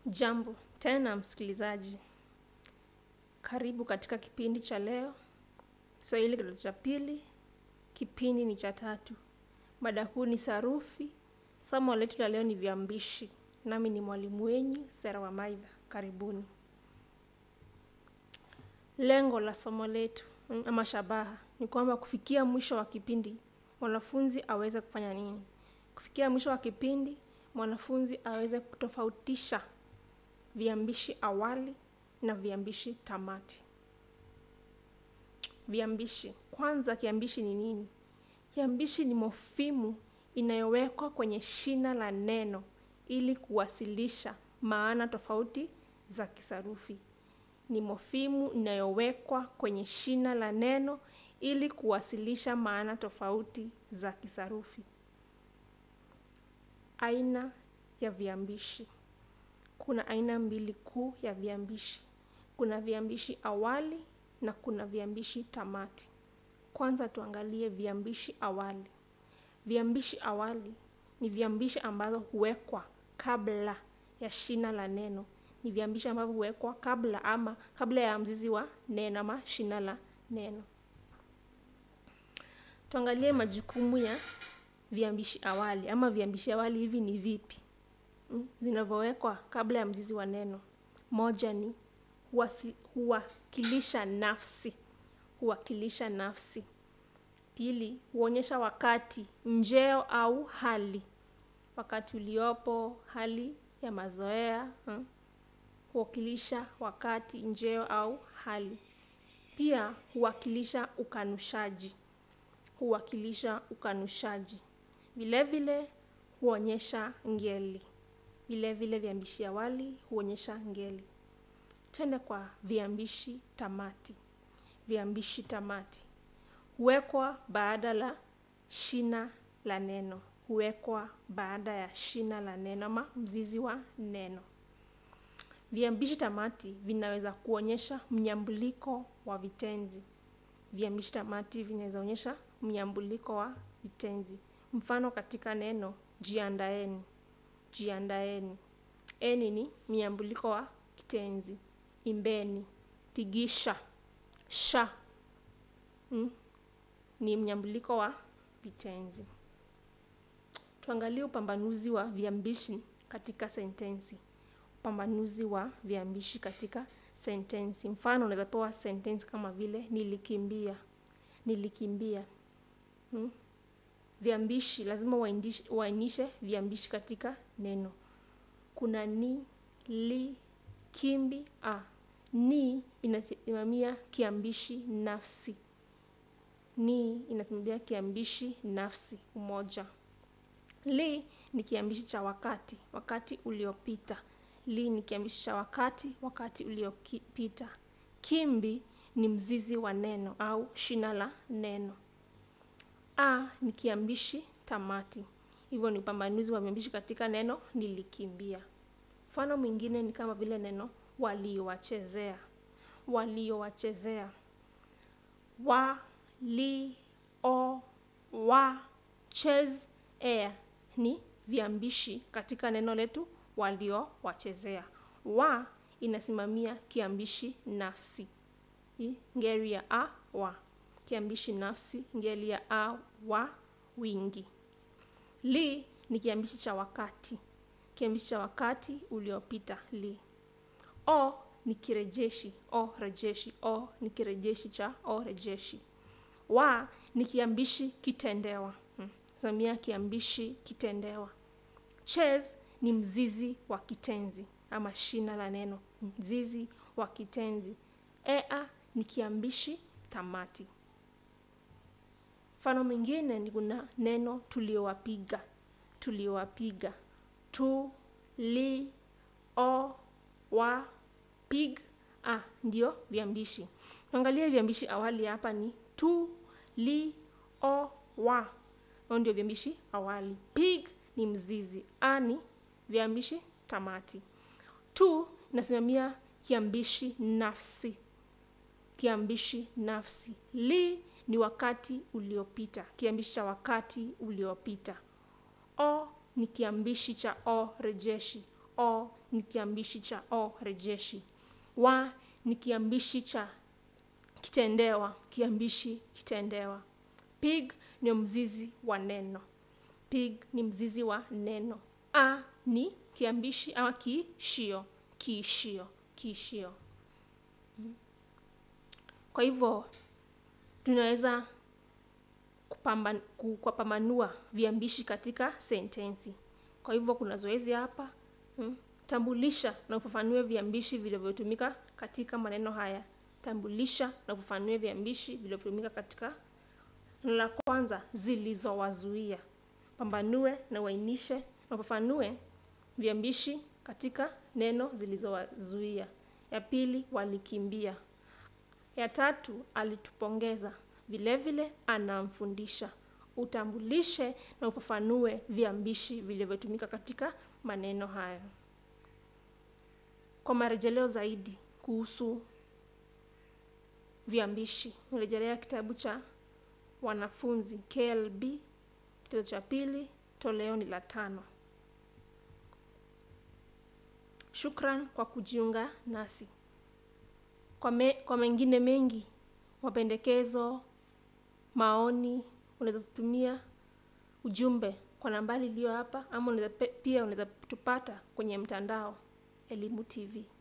Jambo tena msikilizaji, karibu katika kipindi cha leo, Kiswahili kidato cha pili, kipindi ni cha tatu. Mada kuu ni sarufi. Somo letu la leo ni viambishi, nami ni mwalimu wenyu Sera wa Maidha. Karibuni. Lengo la somo letu mm, ama shabaha ni kwamba kufikia mwisho wa kipindi mwanafunzi aweze kufanya nini? Kufikia mwisho wa kipindi mwanafunzi aweze kutofautisha viambishi awali na viambishi tamati. Viambishi, kwanza, kiambishi ni nini? Kiambishi ni mofimu inayowekwa kwenye shina la neno ili kuwasilisha maana tofauti za kisarufi. Ni mofimu inayowekwa kwenye shina la neno ili kuwasilisha maana tofauti za kisarufi. Aina ya viambishi. Kuna aina mbili kuu ya viambishi. Kuna viambishi awali na kuna viambishi tamati. Kwanza tuangalie viambishi awali. Viambishi awali ni viambishi ambazo huwekwa kabla ya shina la neno. Ni viambishi ambavyo huwekwa kabla ama kabla ya mzizi wa neno ama shina la neno. Tuangalie majukumu ya viambishi awali ama viambishi awali hivi ni vipi mm, zinavyowekwa kabla ya mzizi wa neno. Moja ni huwasi, huwakilisha nafsi, huwakilisha nafsi. Pili, huonyesha wakati, njeo au hali, wakati uliopo, hali ya mazoea mm, huwakilisha wakati, njeo au hali. Pia huwakilisha ukanushaji, huwakilisha ukanushaji. Vile vile huonyesha ngeli. Vile vile viambishi awali huonyesha ngeli. Twende kwa viambishi tamati. Viambishi tamati huwekwa baada la shina la neno, huwekwa baada ya shina la neno ama mzizi wa neno. Viambishi tamati vinaweza kuonyesha mnyambuliko wa vitenzi. Viambishi tamati vinaweza onyesha mnyambuliko wa vitenzi. Mfano katika neno jiandaeni, jiandaeni. Eni ni mnyambuliko wa kitenzi. Imbeni, pigisha, sha mm, ni mnyambuliko wa vitenzi. Tuangalie upambanuzi wa viambishi katika sentensi. Upambanuzi wa viambishi katika sentensi. Mfano unaweza pewa sentensi kama vile nilikimbia, nilikimbia mm. Viambishi lazima uainishe viambishi katika neno. Kuna ni, li, kimbi, a. Ni inasimamia kiambishi nafsi. Ni inasimamia kiambishi nafsi umoja. Li ni kiambishi cha wakati, wakati uliopita. Li ni kiambishi cha wakati, wakati uliopita. Kimbi ni mzizi wa neno au shina la neno. A ni kiambishi tamati. Hivyo ni upambanuzi wa viambishi katika neno nilikimbia. Mfano mwingine ni kama vile neno waliowachezea, waliowachezea. Wa, li, o, wa, chez, ea ni viambishi katika neno letu waliowachezea. Wa inasimamia kiambishi nafsi, ngeli ya a, wa kiambishi nafsi, ngeli ya a, wa, wingi. Li ni kiambishi cha wakati, kiambishi cha wakati uliopita. Li. O ni kirejeshi, o rejeshi. O ni kirejeshi cha o rejeshi. Wa ni kiambishi kitendewa, hmm. Samia kiambishi kitendewa. Chez ni mzizi wa kitenzi ama shina la neno, mzizi wa kitenzi. Ea ni kiambishi tamati. Mfano mwingine ni kuna neno tuliowapiga, tuliowapiga. Tu, li, o, wa, pig, a ndio viambishi. Tuangalie viambishi awali hapa ni tu, li, o, wa. Hao ndio viambishi awali. Pig ni mzizi, a ni viambishi tamati. Tu inasimamia kiambishi nafsi, kiambishi nafsi. Li ni wakati uliopita, kiambishi cha wakati uliopita. O ni kiambishi cha o rejeshi. o ni kiambishi cha o rejeshi wa ni kiambishi cha kitendewa kiambishi kitendewa pig ni mzizi wa neno pig ni mzizi wa neno a ni kiambishi ama kiishio kiishio kiishio kwa hivyo tunaweza kupamban- ku- kupambanua viambishi katika sentensi kwa hivyo kuna zoezi hapa mm, tambulisha na ufafanue viambishi vilivyotumika katika maneno haya tambulisha na ufafanue viambishi vilivyotumika katika neno la kwanza zilizowazuia pambanue na uainishe na ufafanue viambishi katika neno zilizowazuia ya pili walikimbia ya tatu alitupongeza vile vile anamfundisha utambulishe na ufafanue viambishi vilivyotumika katika maneno hayo kwa marejeleo zaidi kuhusu viambishi rejelea kitabu cha wanafunzi klb kitabu cha pili toleo ni la tano shukran kwa kujiunga nasi kwa, me, kwa mengine mengi mapendekezo maoni unaweza kutumia ujumbe kwa nambari iliyo hapa ama unaweza pe- pia unaweza tupata kwenye mtandao elimu tv